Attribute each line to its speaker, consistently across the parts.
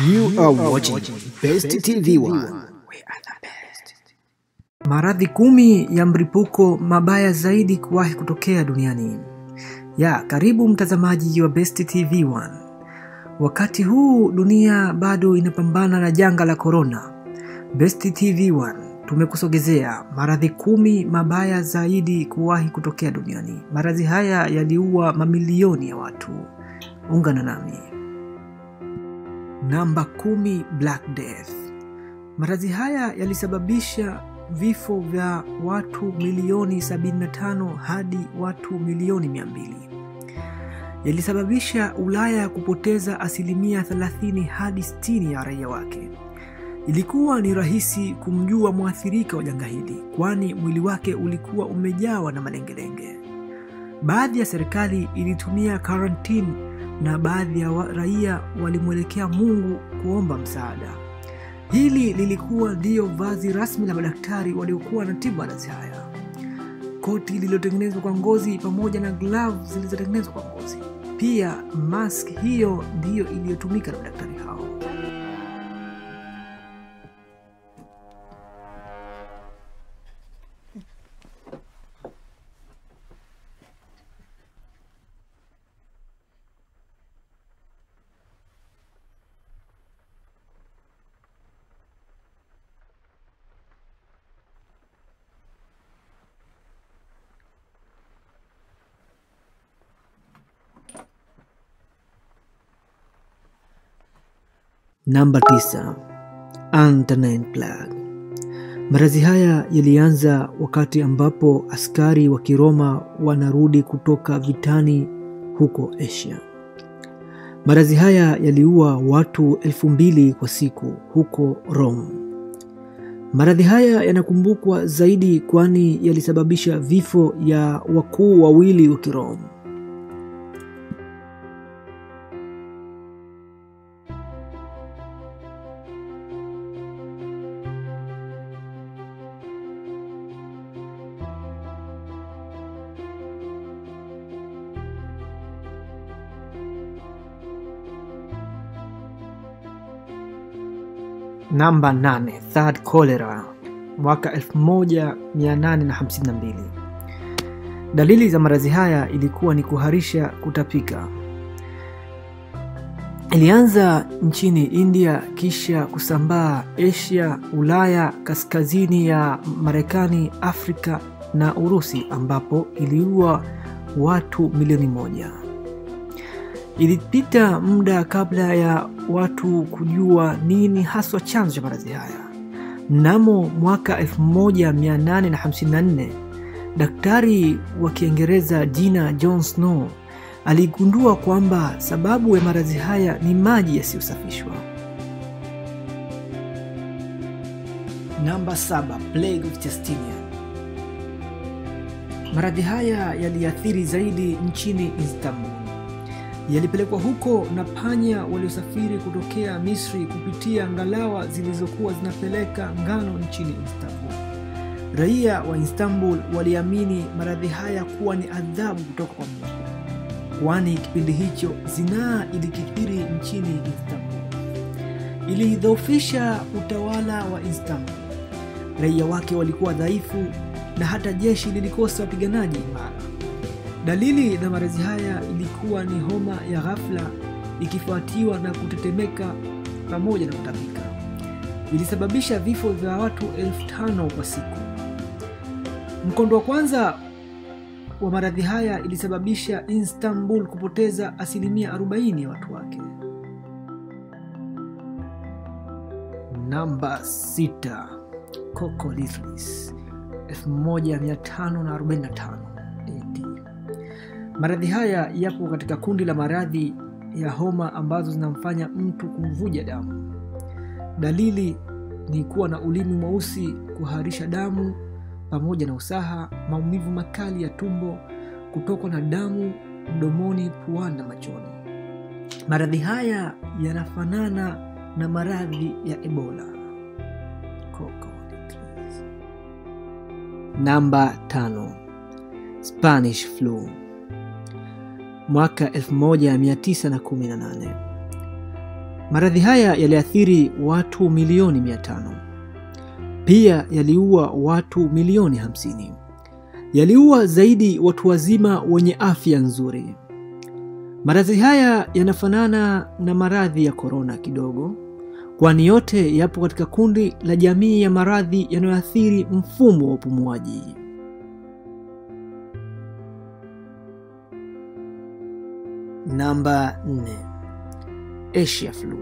Speaker 1: You are watching Best TV One.
Speaker 2: Maradhi kumi ya mlipuko mabaya zaidi kuwahi kutokea duniani. Ya, karibu mtazamaji wa Best TV One. Wakati huu dunia bado inapambana na janga la korona, Best TV One tumekusogezea maradhi kumi mabaya zaidi kuwahi kutokea duniani. Maradhi haya yaliua mamilioni ya watu. Ungana nami. Namba kumi, Black Death. Maradhi haya yalisababisha vifo vya watu milioni 75 hadi watu milioni 200. Yalisababisha Ulaya kupoteza asilimia 30 hadi 60 ya raia wake. Ilikuwa ni rahisi kumjua mwathirika wa janga hili, kwani mwili wake ulikuwa umejawa na malengelenge. Baadhi ya serikali ilitumia karantini na baadhi ya wa- raia walimwelekea Mungu kuomba msaada. Hili lilikuwa ndiyo vazi rasmi la madaktari waliokuwa na tibu maradhi haya: koti lililotengenezwa kwa ngozi pamoja na glavu zilizotengenezwa kwa ngozi. Pia mask hiyo ndiyo iliyotumika na madaktari hao. Namba 9. Antonine Plague. Maradhi haya yalianza wakati ambapo askari wa Kiroma wanarudi kutoka vitani huko Asia. Maradhi haya yaliua watu elfu mbili kwa siku huko Rome. Maradhi haya yanakumbukwa zaidi kwani yalisababisha vifo ya wakuu wawili wa Kiroma. Namba 8, Third Cholera mwaka 1852. Dalili za maradhi haya ilikuwa ni kuharisha, kutapika. Ilianza nchini India kisha kusambaa Asia, Ulaya, kaskazini ya Marekani, Afrika na Urusi ambapo iliua watu milioni moja. Ilipita muda kabla ya watu kujua nini haswa chanzo cha maradhi haya. Mnamo mwaka 1854 daktari wa Kiingereza jina John Snow aligundua kwamba sababu ya maradhi haya ni maji yasiyosafishwa. Namba 7, Plague of Chastenia. Maradhi haya yaliathiri zaidi nchini Istanbul yalipelekwa huko na panya waliosafiri kutokea Misri kupitia ngalawa zilizokuwa zinapeleka ngano nchini Istanbul. Raia wa Istanbul waliamini maradhi haya kuwa ni adhabu kutoka kwa Mungu, kwani kipindi hicho zinaa ilikithiri nchini Istanbul. Ilidhoofisha utawala wa Istanbul. Raia wake walikuwa dhaifu na hata jeshi lilikosa wapiganaji imara. Dalili za maradhi haya ilikuwa ni homa ya ghafla ikifuatiwa na kutetemeka pamoja na kutapika. Ilisababisha vifo vya watu elfu tano kwa siku. Mkondo wa kwanza wa maradhi haya ilisababisha Istanbul kupoteza asilimia 40 ya watu wake. Namba 6, Cocolithris 1545 AD. Maradhi haya yapo katika kundi la maradhi ya homa ambazo zinamfanya mtu kumvuja damu. Dalili ni kuwa na ulimi mweusi, kuharisha damu pamoja na usaha, maumivu makali ya tumbo, kutokwa na damu mdomoni, puani na machoni. Maradhi haya yanafanana na maradhi ya Ebola. Cocolithris. Namba tano, Spanish flu mwaka 1918. Maradhi haya yaliathiri watu milioni 500. Pia yaliua watu milioni 50. Yaliua zaidi watu wazima wenye afya nzuri. Maradhi haya yanafanana na maradhi ya korona kidogo, kwani yote yapo katika kundi la jamii ya maradhi yanayoathiri mfumo wa upumuaji. Namba 4. Asia Flu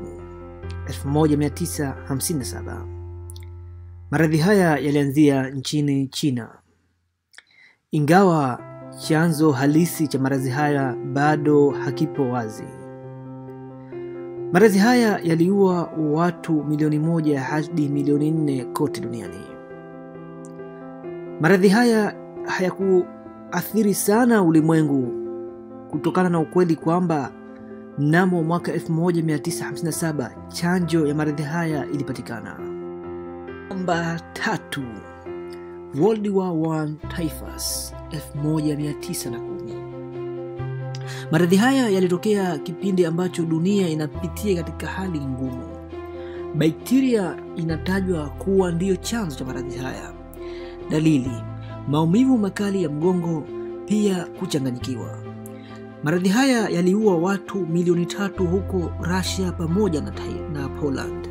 Speaker 2: 1957. Maradhi haya yalianzia nchini China. Ingawa chanzo halisi cha maradhi haya bado hakipo wazi. Maradhi haya yaliua watu milioni moja hadi milioni nne kote duniani. Maradhi haya hayakuathiri sana ulimwengu kutokana na ukweli kwamba mnamo mwaka 1957 chanjo ya maradhi haya ilipatikana. Namba tatu, World War I typhus 1910. Maradhi haya yalitokea kipindi ambacho dunia inapitia katika hali ngumu. Bakteria inatajwa kuwa ndiyo chanzo cha maradhi haya. Dalili: maumivu makali ya mgongo, pia kuchanganyikiwa. Maradhi haya yaliua watu milioni tatu huko Russia pamoja na, na Poland.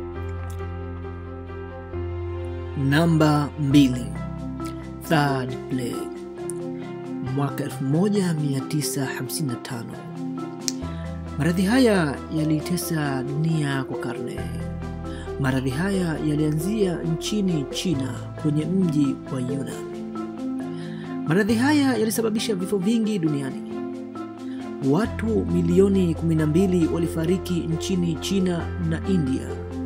Speaker 2: Namba mbili, Third Plague mwaka 1955. Maradhi haya yalitesa dunia kwa karne. Maradhi haya yalianzia nchini China kwenye mji wa Yunnan. Maradhi haya yalisababisha vifo vingi duniani. Watu milioni 12 walifariki nchini China na India.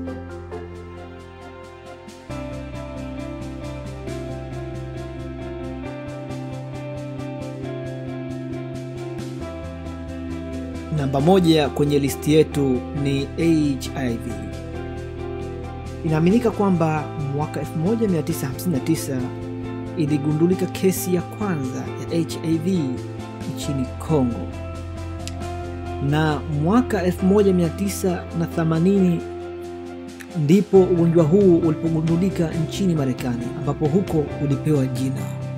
Speaker 2: Namba moja kwenye listi yetu ni HIV. Inaaminika kwamba mwaka 1959 iligundulika kesi ya kwanza ya HIV nchini Kongo na mwaka 1980 ndipo ugonjwa huu ulipogundulika nchini Marekani, ambapo huko ulipewa jina.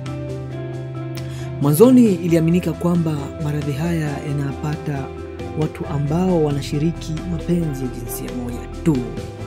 Speaker 2: Mwanzoni iliaminika kwamba maradhi haya yanapata watu ambao wanashiriki mapenzi ya jinsia moja tu.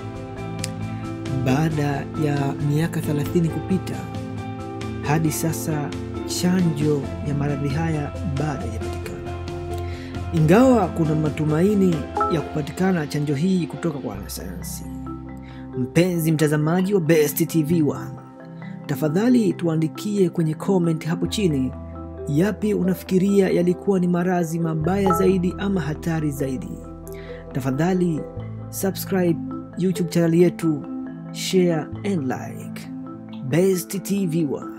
Speaker 2: Baada ya miaka 30 kupita, hadi sasa chanjo ya maradhi haya bado haijapatikana. Ingawa kuna matumaini ya kupatikana chanjo hii kutoka kwa wanasayansi. Mpenzi mtazamaji wa Best TV 1, tafadhali tuandikie kwenye comment hapo chini yapi unafikiria yalikuwa ni maradhi mabaya zaidi ama hatari zaidi. Tafadhali subscribe YouTube channel yetu, share and like. Best TV 1.